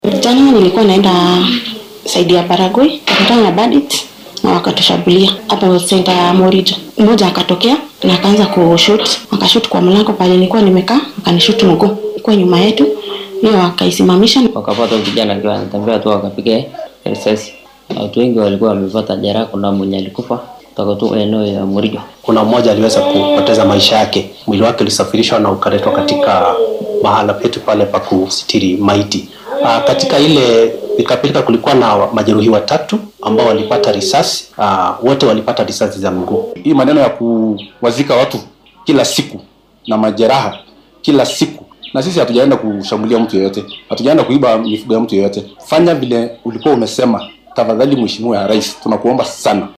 Jana nilikuwa naenda saidi ya Baragoi, kakutana na bandit na wakatushambulia hapo senta ya Morijo. Mmoja akatokea na akaanza kushoot, akashoot kwa mlango pale nilikuwa nimekaa, akanishoot mguu kwa nyuma yetu, hiyo wakaisimamisha. wakapata huyu kijana akiwa anatembea tu wakapiga risasi. Watu wengi walikuwa wamepata jeraha, kuna mwenye alikufa kutoka tu eneo ya Murijo. Kuna mmoja aliweza kupoteza maisha yake, mwili wake ulisafirishwa na ukaletwa katika mahala petu pale pa kusitiri maiti. Aa, katika ile pikapika kulikuwa na majeruhi watatu ambao walipata risasi. Aa, wote walipata risasi za mguu. Hii maneno ya kuwazika watu kila siku na majeraha kila siku, na sisi hatujaenda kushambulia mtu yeyote, hatujaenda kuiba mifugo ya mtu yeyote. Fanya vile ulikuwa umesema. Tafadhali Mheshimiwa Rais, tunakuomba sana.